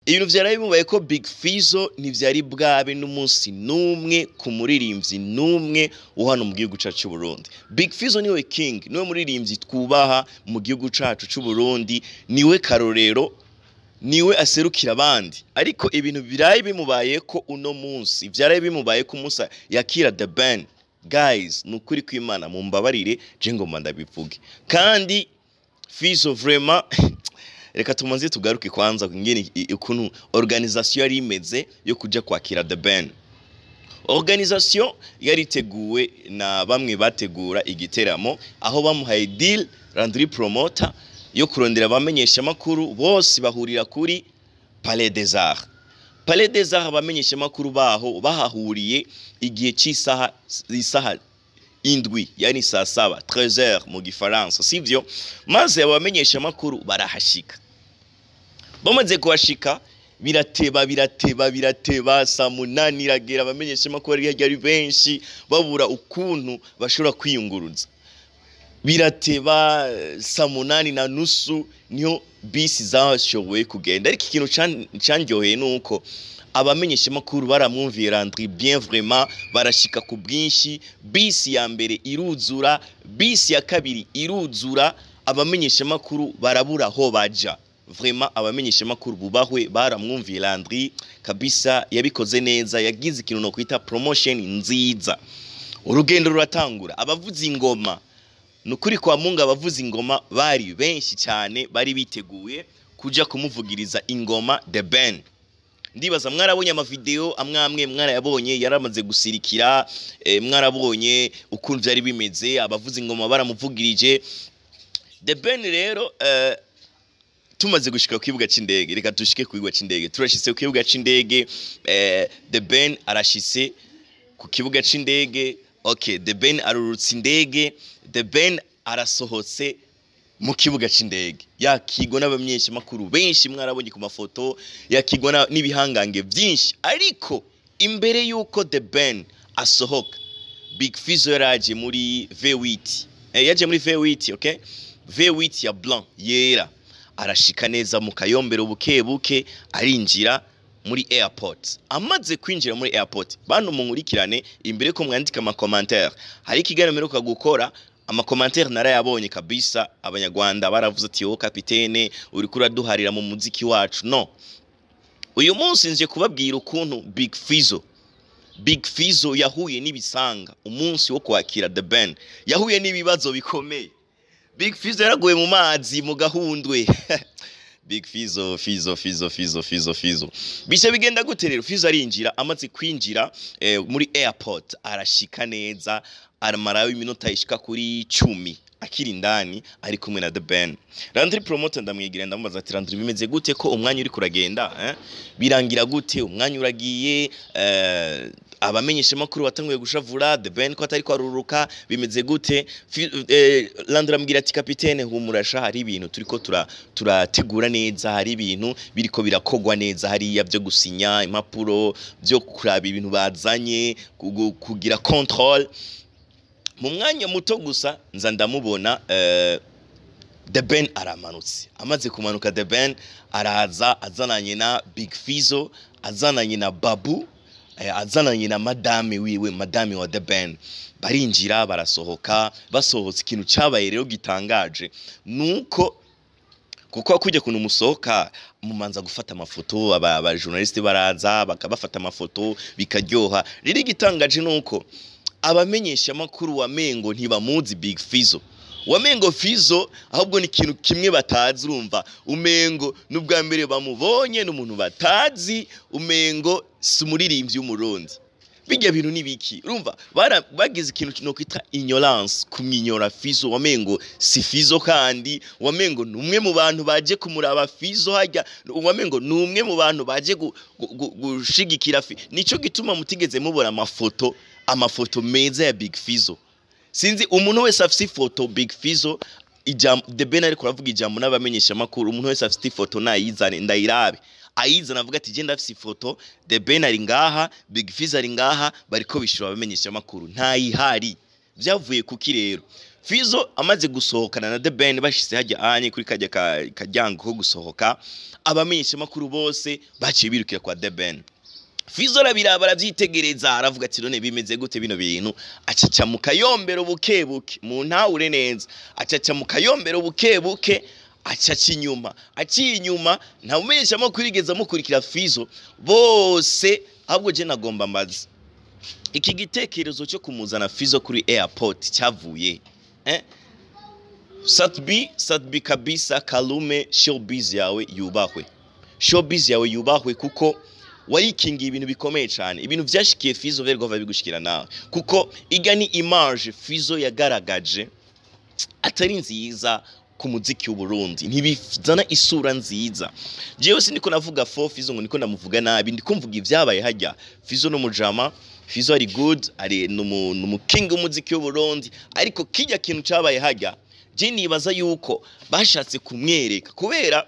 ibintu vyaraye bimubaye ko Big Fizzo ntivyari bwabe n'umunsi n'umwe ku muririmbyi n'umwe wo hano mu gihugu cacu c'u Burundi Big Fizzo niwe king niwe muririmbyi twubaha mu gihugu cacu c'u Burundi niwe karorero niwe aserukira abandi ariko ibintu biraye bimubaye ko uno munsi vyaraye bimubaye ko umunsi yakira the band guys ni ukuri kw'imana mumbabarire je ngomba ndabivuge kandi Fizzo vraiment reka tumanze tugaruke kwanza ngene i- ukuntu organisation yari imeze yo kuja kwakira the band organisation yari iteguwe na bamwe bategura igiteramo aho bamuhaye deal Landry promoter yo kurondera abamenyesha makuru bose bahurira kuri Palais des Arts Palais des Arts abamenyesha makuru baho bahahuriye igihe cy'isaha isaha indwi yani saa saba 13h mu gifaransa sivyo maze abamenyesha makuru barahashika bamaze kuhashika birateba birateba birateba saa munani iragera abamenyesha makuru ari ari benshi babura ukuntu bashobora kwiyunguruza birateba eh, saa munani na nusu niho bisi zashoboye kugenda ariko ikintu can- candyoheye ni uko abamenyesha makuru baramwumviye Landry bien vraiment barashika ku bwinshi bisi ya mbere iruzura bisi ya kabiri iruzura abamenyesha makuru barabura aho baja vraiment abamenyesha makuru bubahwe baramwumviye Landry kabisa yabikoze neza yagize ikintu no kwita promotion nziza urugendo ruratangura abavuza ingoma nukuri kwa mungu abavuza ingoma bari benshi cyane bari biteguye kuja kumuvugiriza ingoma the band ndibaza mwarabonye amavideo amwe amwe mwarayabonye yaramaze gusirikira eh, mwarabonye ukuntu byari bimeze abavuza ingoma baramuvugirije the band rero eh, tumaze gushika ku kibuga c'indege reka dushike ku kibuga c'indege turashitse ku kibuga c'indege eh, the ben arashitse ku kibuga c'indege okay the ben arurutse indege the ben arasohotse mu kibuga c'indege yakigwa n'abamenyesha makuru benshi mwarabonye ku mafoto yakigwa na- n'ibihangange byinshi ariko imbere yuko the ben asohoka big fizzo yaraje muri v8 eh, yaje muri v8 okay v8 ya blanc yera arashika neza mu kayombero buke buke arinjira muri airport amaze kwinjira muri airport bantu munkurikirane imbere ko mwandika amakomantere hari ikiganiro mperuka gukora amakomantere narayabonye kabisa abanyarwanda baravuze ati wowe kapitene uriko uraduharira mu muziki wacu no uyu munsi nje kubabwira ukuntu big fizzo big fizzo yahuye n'ibisanga umunsi wo kwakira the band yahuye n'ibibazo bikomeye Big Fizzo yaraguye mu mazi mu gahundwe Big Fizzo Fizzo Fizzo Fizzo Fizzo Fizzo bisha bigenda gute rero Fizzo arinjira amaze kwinjira eh, muri airport arashika neza aramarayo iminota ishika kuri cumi akiri indani ari kumwe na The Ben Landry promoter ndamwigira ndamubaza ati Landry bimeze gute ko umwanya uri kuragenda eh? birangira gute umwanya uragiye eh, abamenyesha makuru batanguye gushavura The Ben ko atari kwaruruka bimeze gute Fi- eh, Landry ambwira ati kapitene humurasha hari ibintu turiko tura turategura neza hari ibintu biriko birakogwa neza hariya byo gusinya impapuro byo kuraba ibintu bazanye kugu- kugira control mu mwanya muto gusa nza ndamubona eh, The Ben aramanutse amaze kumanuka The Ben araza azananye na Big Fizzo azananye na Babu eh, azananye na madame wiwe madame wa The Ben barinjira barasohoka basohotse ikintu cabaye rero gitangaje nuko kuko kujya kuntu musohoka mumanza gufata amafoto aba aba journaliste baraza bakabafata amafoto bikaryoha rero igitangaje nuko abamenyesha makuru wa Mengo ntibamuzi Big Fizzo wamengo Fizzo ahubwo ni ikintu kimwe batazi urumva umengo n'ubwa mbere bamubonye n'umuntu batazi umengo si umuririmbyi w'umurundi bijya bintu nibiki urumva bara bagize ikintu no kwita ignorance kumwinyora Fizzo wamengo si Fizzo kandi wamengo numwe mu bantu baje kumuraba Fizzo hajya wamengo numwe mu bantu baje gu- gu- gu- gushigikira Fi nico gituma mutigeze mubona amafoto amafoto meza ya Big Fizzo sinzi umuntu wese afite ifoto Big Fizzo ijambo The Ben ariko aravuga ijambo n'abamenyesha makuru umuntu wese afite ifoto nayizane ndayirabe ayizana avuga ati genda afite ifoto The Ben ari ngaha Big Fizzo ari ngaha bariko bishura abamenyesha makuru ntayihari byavuye kuki rero fizo amaze gusohokana na the ben bashyize hajya anye kuri kajya ka- karyango ko gusohoka abamenyeshamakuru bose baciye birukira kwa the ben fizo arabiraba arabyitegereza aravuga ati none bimeze gute bino bintu acaca mu kayombero buke buke mu ntawure neza acaca mu kayombero buke buke acaca inyuma aciye inyuma nta mumenyeshamakuru yigeze amukurikira fizo bose ahubwo je nagomba mbaza iki gitekerezo cyo kumuzana fizo kuri airport cyavuye eh? satbi satbi kabisa kalume showbiz yawe yubahwe showbiz yawe yubahwe kuko warikingiye ibintu bikomeye cyane ibintu byashikiye fizo vergova bigushikira nawe kuko iga ni image fizo yagaragaje atari nziza ku muziki w'uburundi ntibizana isura nziza jewe siniko navuga fo fizo ngo niko ndamuvuga nabi ndikumvuga ibyabaye hajya fizo n'umujama fizo ari good ari numu numu king w'umuziki w'uburundi ariko kijya kintu cyabaye hajya je nibaza yuko bashatse kumwereka kubera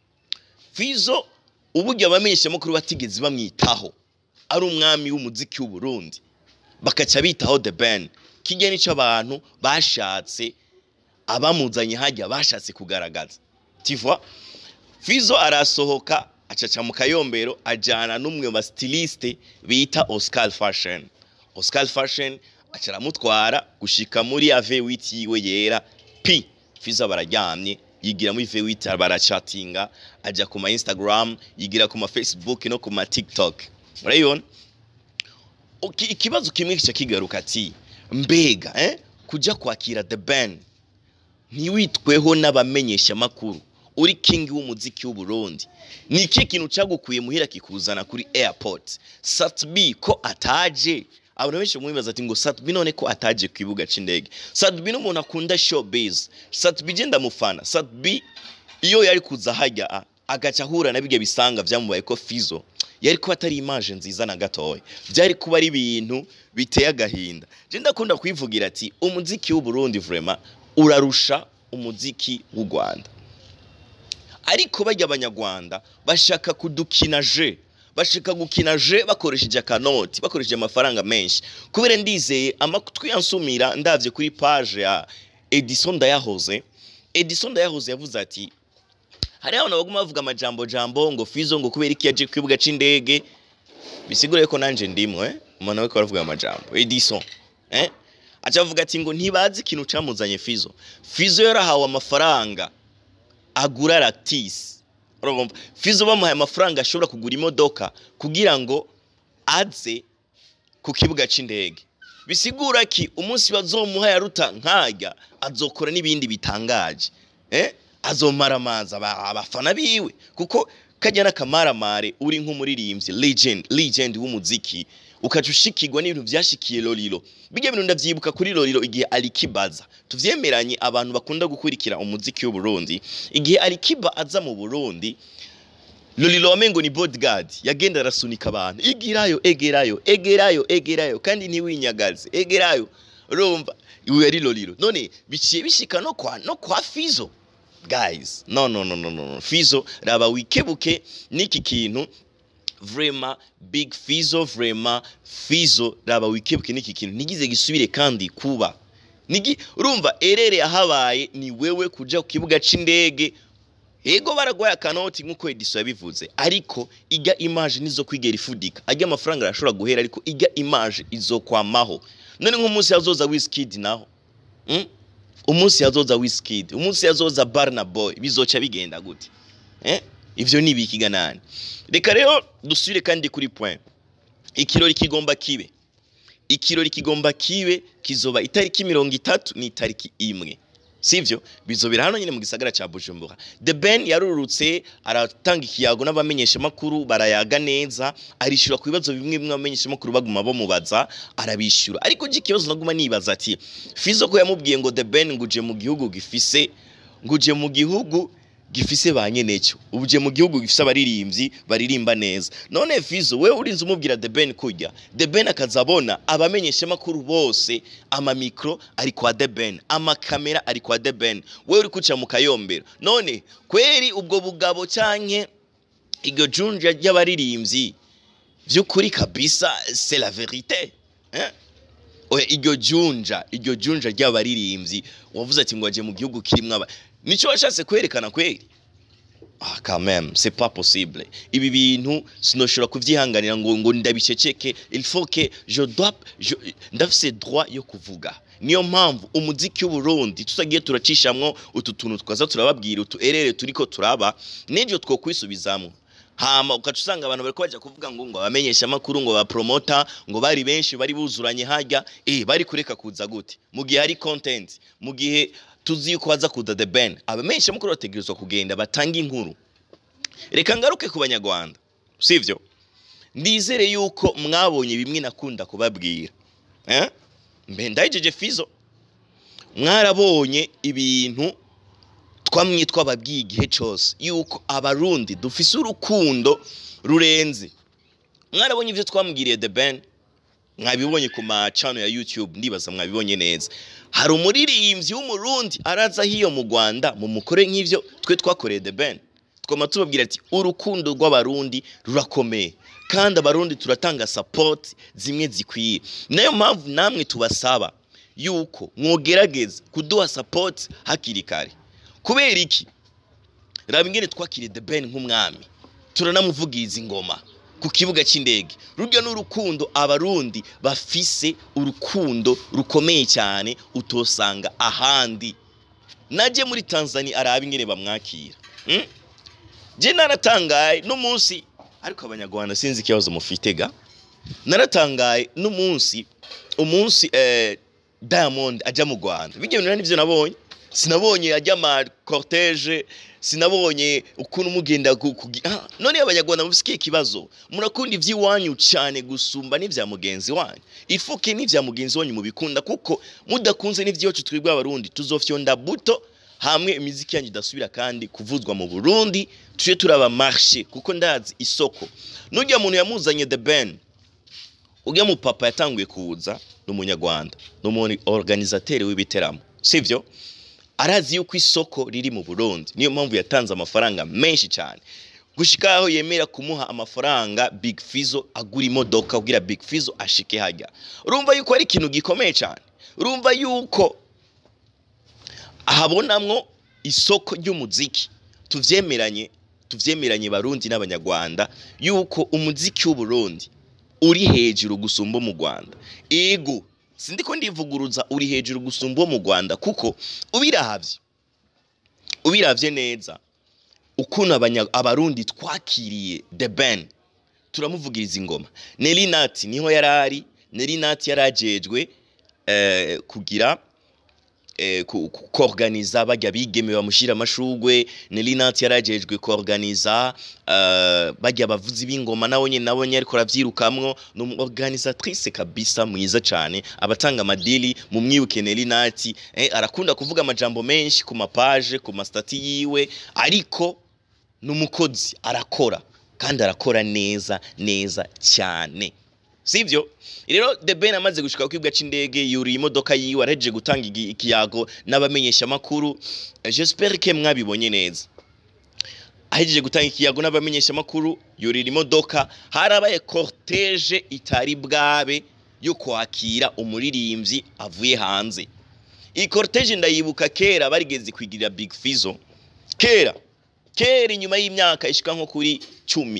fizo uburyo abamenyeshamakuru batigeze bamwitaho ari umwami w'umuziki w'uburundi bakaca bitaho the ben kijya nico abantu bashatse abamuzanye hajya bashatse kugaragaza tivwa fizo arasohoka acaca mu kayombero ajana n'umwe mu bastiliste bita oscar fashion oscar fashion aca aramutwara gushika muri ave witi yiwe yera pi fizo bararyamye yigira muri v8 barachatinga aja ku ma instagram yigira ku ma facebook no ku ma tiktok urayibona Uki- ikibazo kimwe kica kigaruka ati mbega eh? kuja kwakira the band ntiwitweho n'abamenyeshamakuru uri king w'umuziki w'uburundi ni iki kintu cyagukuye muhira kikuzana kuri airport satbi ko ataje abantu benshi mwibaza ati ngo satbi none ko ataje ku kibuga c'indege satbi n'umuntu akunda showbiz satbi je ndamufana satbi iyo yari kuza hajya a- agaca ahura na bigya bisanga vyamubaye ko fizo yari kuba atari image nziza na gatoya byari kuba ari ibintu biteye agahinda je ndakunda kwivugira ati umuziki w'uburundi vraiment urarusha umuziki w'u rwanda ariko bajya abanyarwanda bashaka kudukina je bashaka gukina je bakoresheje akanoti bakoresheje amafaranga menshi kubera ndizeye amatwi yansumira ndavye kuri page ya edison ndayahoze edison ndayahoze yavuze ati hariho abantu baguma bavuga amajambo jambo ngo fizo ngo kubera iki yaje ku kibuga c'indege bisigura yuko nanje ndimwe umuntu we aravuga amajambo edison eh aca avuga ati ngo ntibazi ikintu camuzanye fizo fizo yarahawe amafaranga agura lactis urumva fizo bamuhaye amafaranga ashobora kugura imodoka kugira ngo aze ku kibuga c'indege bisigura ki umunsi bazomuha yaruta nkajya azokora n'ibindi bitangaje eh azomara amazi aba- abafana biwe kuko kajya n'akamaramare uri nk'umuririmbyi legend legend w'umuziki ukaca ushikirwa n'ibintu vyashikiye lolilo bijya bintu ndavyibuka kuri lolilo igihe alikibaza tuvyemeranye abantu bakunda gukurikira umuziki w'uburundi igihe alikiba aza mu burundi lolilo wamengo ni bodyguard yagenda arasunika abantu igirayo egerayo egerayo egerayo kandi ntiwinyagaze egerayo urumva iwe yari lolilo none biciye bishika no kwa no kwa fizo guys no no no no no no. fizo raba wikebuke n'iki kintu vrema big fizo vrema fizo raba wikebuke n'iki kintu ntigize gisubire kandi kuba nigi urumva erere yahabaye ni wewe kuja ku kibuga c'indege ego baragwaye akanoti nk'uko ediso yabivuze ariko ijya image nizo kwigera ifudika ajya amafaranga arashobora guhera ariko ijya image izokwamaho none nk'umunsi yazoza Wizkid naho mm? umunsi yazoza Wizkid umunsi yazoza Burna Boy bizoca bigenda gute eh ivyo ni bikiga nani reka rero dusubire kandi kuri point ikirori kigomba kibe ikirori kigomba kibe kizoba itariki mirongo itatu n'itariki imwe sivyo bizobera hano nyine mu gisagara ca Bujumbura The Ben yarurutse aratanga ikiyago n'abamenyesha makuru barayaga neza arishura ku bibazo bimwe bimwe abamenyesha makuru baguma bamubaza arabishura ariko je ikibazo naguma nibaza ati Fizo ko yamubwiye ngo The Ben nguje mu gihugu gifise nguje mu gihugu gifise ba nyeneco ubuje mu gihugu gifise abaririmbyi baririmba neza none Fizo we urinze umubwira The Ben kujya The Ben akazabona abamenyesha makuru bose ama micro ari kwa The Ben ama kamera ari kwa The Ben we uri kuca mu kayombero none kweri ubwo bugabo canke iryo junja ry'abaririmbyi vy'ukuri kabisa c'est la vérité hein? oya iryo junja iryo junja ry'abaririmbyi wavuze ati ngo aje mu gihugu kirimo aba nicyo washatse kwerekana kweri ah quand même c'est pas possible ibi bintu sinoshobora kuvyihanganira ngo ngo ndabiceceke il faut que je dois je, ndafise droit yo kuvuga niyo mpamvu umuziki w'uburundi tutagiye turacishamwo utu tuntu twaza turababwira utu erere turiko turaba n'ivyo twokwisubizamwo hama ukaca usanga abantu bariko baja kuvuga ngo ngo abamenyesha amakuru ngo bapromota ngo bari benshi bari buzuranye harya eh bari kureka kuza gute mu gihe hari content mu gihe tuzi yuko baza kuza the band abamenyesha amakuru bategerezwa kugenda batanga inkuru reka ngaruke ku banyarwanda sivyo ndizere yuko mwabonye bimwe nakunda kubabwira eh mbe ndayijeje fizo mwarabonye ibintu twamwe twababwiye igihe cyose yuko abarundi dufise urukundo rurenze mwarabonye ibyo twamubwiriye the ben mwabibonye ku macano ya youtube ndibaza mwabibonye neza hari umuririmbyi w'umurundi araza hiyo mu rwanda mu mukore nk'ivyo twe twakoreye the ben twama tubabwira ati urukundo rw'abarundi rurakomeye kandi abarundi turatanga support zimwe zikwiye nayo mpamvu namwe tubasaba yuko mwogerageza kuduha support hakiri kare kubera iki raba ingene twakiriye the ben nk'umwami turanamuvugiriza ingoma ku kibuga cy'indege rurya n'urukundo abarundi bafise urukundo rukomeye cyane utosanga ahandi najye muri tanzania araba ingene bamwakira mm? je naratangaye n'umunsi ariko abanyarwanda sinzi ikibazo mufite ga naratangaye n'umunsi umunsi eh, diamond ajya mu rwanda bijya bintu nivyo nabonye sinabonye ajya ama cortege sinabonye ukuntu mugenda ku- kugi- Ah, none abanyarwanda mufise ikibazo murakunda ivy'iwanyu cyane gusumba n'ivya mugenzi wanyu ifuke n'ivya mugenzi wanyu mubikunda kuko mudakunze n'ivyacu twebwe abarundi tuzofyonda buto hamwe imiziki yanyu idasubira kandi kuvuzwa mu burundi tuje turaba marshe kuko ndazi isoko n'urya muntu yamuzanye the ben ujya mu papa yatanguye kuza ni umunyarwanda ni umuntu organizateri w'ibiteramo sivyo arazi yuko isoko riri mu burundi niyo mpamvu yatanze amafaranga menshi cyane gushika aho yemera kumuha amafaranga big fizo agura imodoka kugira big fizo ashike hajya urumva yuko ari ikintu gikomeye cyane urumva yuko ahabonamwo isoko ry'umuziki tuvyemeranye tuvyemeranye barundi n'abanyarwanda yuko umuziki w'uburundi uri hejuru gusumba mu Rwanda ego sindiko ndivuguruza uri hejuru gusumba mu Rwanda kuko ubiravye ubiravye neza ukuntu abanya- abarundi twakiriye the ben turamuvugiriza ingoma Nelly Nati niho yarari Nelly Nati yarajejwe eh, kugira eh, ku- ku- koorganiza bajya bigeme bamushira amashugwe Nelly Nati yarajejwe koorganiza uh, bajya bavuzi b'ingoma nawe nyene nabo nyene ariko aravyirukamwo ni umu organisatrice kabisa mwiza cane abatanga amadili mu mwibuke Nelly Nati eh, arakunda kuvuga amajambo menshi ku mapaje ku mastati yiwe ariko n'umukozi arakora kandi arakora neza neza cyane sivyo rero the ben amaze gushika ku kibuga c'indege yuriye imodoka yiwe arahejeje gutanga igi- ikiyago n'abamenyesha amakuru j'espère que mwabibonye neza ahejeje gutanga ikiyago n'abamenyesha amakuru yurira imodoka harabaye cortege itari bwabe yo kwakira umuririmbyi avuye hanze iyi cortege ndayibuka kera barigeze kwigirira big fizo kera kera inyuma y'imyaka ishika nko kuri cumi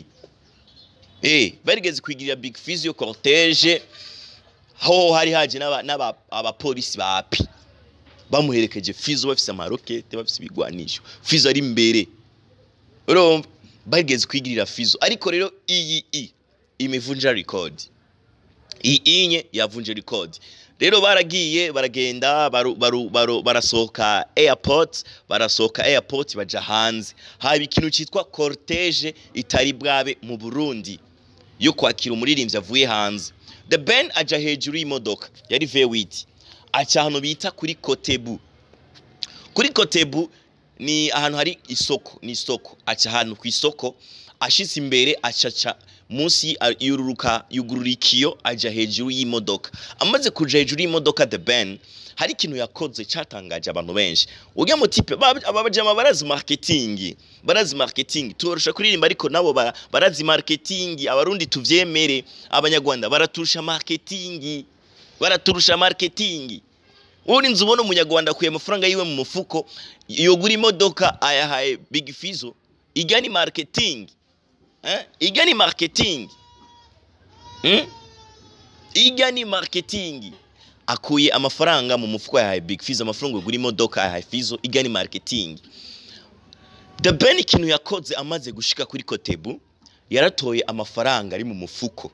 eh barigeze kwigirira big physio cortege aho hari haje n'aba- n'aba- abapolisi ba api bamuherekeje fizo bafise amarokete bafise ibigwanisho fizo ari imbere urumva barigeze kwigirira fizo ariko rero iyi i imivunja record iyi inye yavunje record rero baragiye baragenda baru, baru, baru, barasohoka airport barasohoka airport baja hanze haba ikintu cyitwa cortege itari bwabe mu Burundi yo kwakira umuririmbyi avuye hanze the ben aja hejuru y'imodoka yari V8 aca ahantu bita kuri kotebu kuri kotebu ni ahantu hari isoko ni isoko aca ahantu ku isoko ashitse imbere acaca munsi a- yururuka yugurura ikiyo aja hejuru y'imodoka amaze kuja hejuru y'imodoka the ben hari ikintu yakoze cyatangaje abantu benshi ujya mu tipe ba- aba bajama barazi marketing barazi marketing tubarusha kuririmba ariko nabo bara- barazi marketing abarundi tuvyemere abanyarwanda baraturusha marketing baraturusha marketing uri nzi ubona umunyarwanda akuye amafaranga yiwe mu mufuko yogura imodoka ayahaye big fizo ijya ni marketing eh? ijya ni marketing hmm? ijya ni marketing akuye amafaranga mu mufuko yahaye big fizo amafaranga yogura imodoka yahaye fizo ijya ni marketing the ben ikintu yakoze amaze gushika kuri kotebu yaratoye amafaranga ari mu mufuko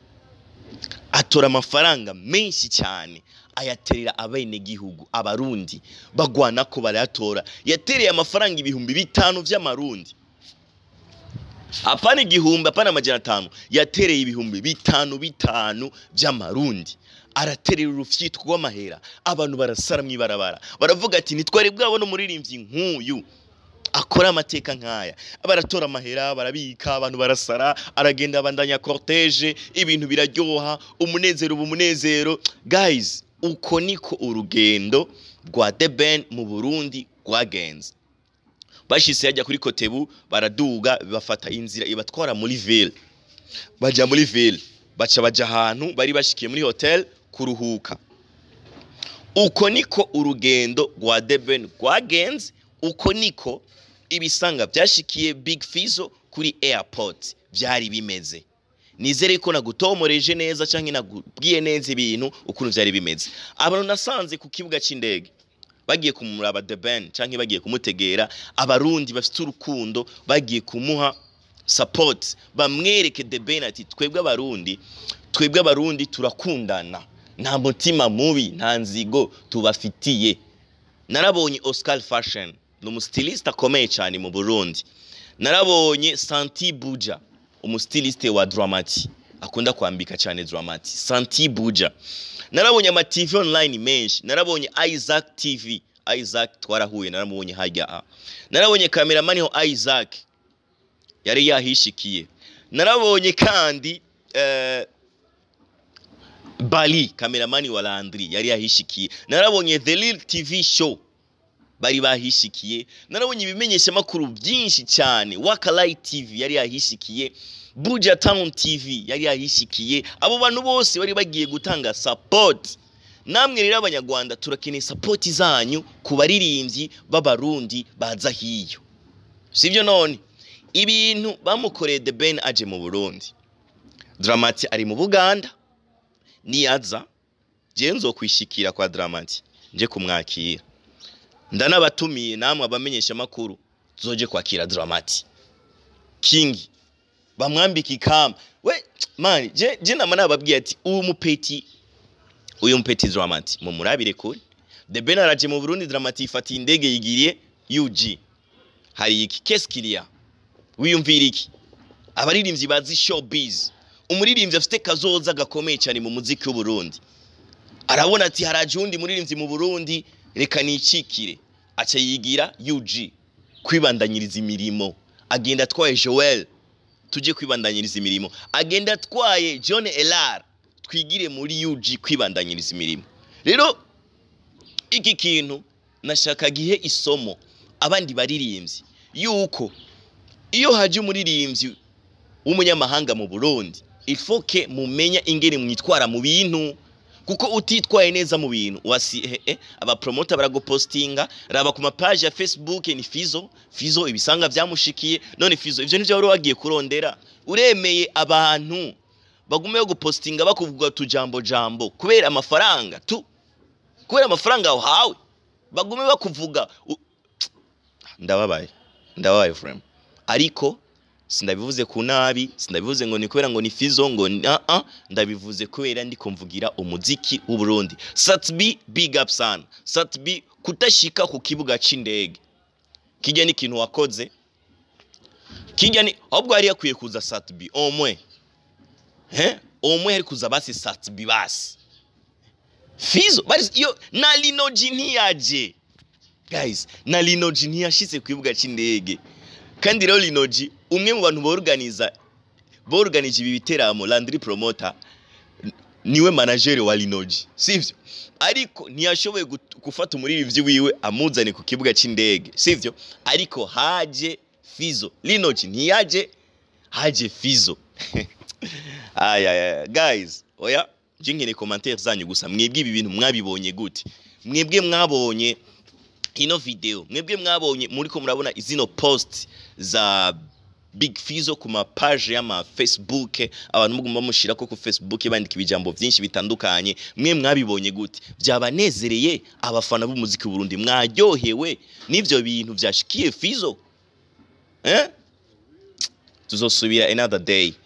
atora amafaranga menshi cyane ayaterera abenegihugu abarundi bagwana ko barayatora yatereye amafaranga ibihumbi bitanu by'amarundi apana igihumbi apana amajana atanu yatereye ibihumbi bitanu bitanu by'amarundi araterera urufyitwa rw'amahera abantu barasara mu ibarabara baravuga ati ntitwari bwabona umuririmbyi nk'uyu akora amateka nk'aya baratora amahera barabika abantu barasara aragenda abandanya cortege ibintu biraryoha umunezero uba umunezero guys uko niko urugendo rwa The Ben mu Burundi rwagenze bashise yajya kuri kotebu baraduga bafata inzira ibatwara muri ville baja muri ville baca baja ahantu bari bashikiye muri hotel kuruhuka uko niko urugendo rwa The Ben rwagenze uko niko ibisanga byashikiye Big Fizzo kuri airport byari bimeze nizere ko nagutomoreje neza cyangwa nagubwiye neza ibintu ukuntu byari bimeze abantu nasanze ku kibuga cy'indege bagiye kumuraba The Ben cyangwa bagiye kumutegera abarundi bafite urukundo bagiye kumuha support bamwereke The Ben ati twebwe abarundi twebwe abarundi turakundana nta mutima mubi nta nzigo tubafitiye narabonye Oscar Fashion ni umustiliste akomeye cyane mu Burundi narabonye Santi Buja umustiliste wa Dramati akunda kwambika cyane Dramati Santi Buja narabonye ama TV online menshi narabonye Isaac TV Isaac twarahuye naramubonye hajya a narabonye cameraman ho Isaac yari yahishikiye narabonye kandi eh, Bali cameraman wa Landry yari yahishikiye narabonye The Real TV show bari bahishikiye narabonye ibimenyesha makuru byinshi cyane Wakalai TV yari yahishikiye Buja Town TV yari yahishikiye abo bantu bose bari bagiye gutanga support namwe rero abanyarwanda turakeneye support zanyu ku baririmbyi b'abarundi baza hiyo sivyo none ibintu bamukoreye The Ben aje mu Burundi Dramati ari mu Buganda niyaza je nzokwishikira kwa Dramati nje kumwakira ndanabatumiye namwe abamenyesha makuru zoje kwakira Dramati King bamwambika ikamba we man je je nama nababwiye ati uyu mupeti uyu mupeti Dramati mu murabire kuri The Ben araje mu Burundi Dramati ifatiye indege yigiriye UG hari iki keskilia wiyumvira iki abaririmbyi bazi showbiz umuririmbyi afite kazoza gakomeye cyane mu muziki w'u Burundi arabona ati haraje undi muririmbyi mu Burundi reka nicikire aca yigira UG kwibandanyiriza imirimo agenda atwaye Joel tujye kwibandanyiriza imirimo agenda atwaye John Elar twigire muri UG kwibandanyiriza imirimo rero iki kintu nashaka gihe isomo abandi baririmbyi yuko iyo haje umuririmbyi w'umunyamahanga mu Burundi ifoke mumenya ingene mwitwara mu bintu kuko utitwaye neza mu bintu wasi eh, eh, abapromota baragupostinga raba ku mapaji ya Facebook ni Fizo Fizo ibisanga byamushikiye none Fizo ivyo nivyo wari wagiye kurondera uremeye abantu bagume yo gupostinga bakuvuga tujambo jambo kubera amafaranga tu kubera amafaranga uhawe bagume bakuvuga u... ndababaye ndababaye frame ariko sindabivuze ku nabi sindabivuze ngo ni kubera ngo ni fizo ngo uh -uh, ndabivuze kubera ndi kumvugira umuziki w'u Burundi Satbi big up sana Satbi kutashika ku kibuga c'indege kijya ni ikintu wakoze kijya ni ahubwo yari yakwiye kuza Satbi omwe he omwe yari kuza basi Satbi basi fizo bari iyo na linoji ntiyaje guys na linoji ntiyashitse ku kibuga c'indege kandi rero linoji umwe mu bantu borganiza borganije ibi biteramo Landry Promoter niwe manager wa Linoji sivyo ariko ntiyashoboye gufata umuririmbyi wiwe amuzane ku kibuga c'indege sivyo ariko haje Fizo Linoji ntiyaje haje Fizo aya guys oya je nkeneye commentaire zanyu gusa mwebwe ibi bintu mwabibonye gute mwebwe mwabonye ino video mwebwe mwabonye muri ko murabona izino post za Big Fizo ku mapage y'ama Facebook abantu mugomba mushira ko ku Facebook bandika ibijambo byinshi bitandukanye mwe mwabibonye gute byabanezereye abafana b'umuziki w'u Burundi mwaryohewe n'ivyo bintu byashikiye Fizo eh tuzosubira another day